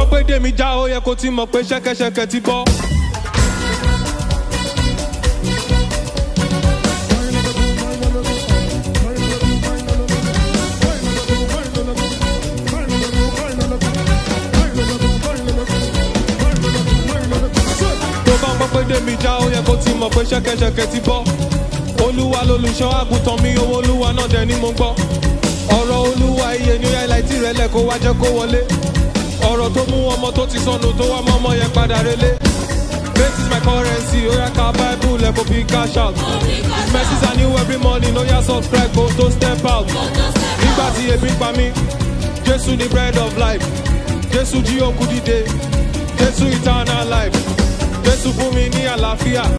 gbọ́ pé dèmi já ó yẹ kó ti mọ̀ pé ṣẹ́kẹ́ṣẹkẹ̀ ti bọ́. tó bá ń gbọ́ pé dèmi já ó yẹ kó ti mọ̀ pé ṣẹ́kẹ́ṣẹkẹ̀ ti bọ́. olúwa lolùṣọ́ àgùntàn mi owó olúwa náà dẹ̀ ni mo gbọ́. ọ̀rọ̀ olúwa iye ní highlight rẹ̀ lẹ̀ kó wá jẹ́ kó wọlé. ọ̀rọ̀ tó mú ọmọ tó ti sọnù tó wá mọ́ ọmọ yẹn padà relé. Faith is my currency, oya ka bible lẹ̀ kó fi cash out. Mercies are new every morning, oya subscribe kó tó step out. nígbà tí ebi pa mí jésù ni bread of life jésù jí òkú dìde jésù eternal life jésù fún mi ní àlàáfíà.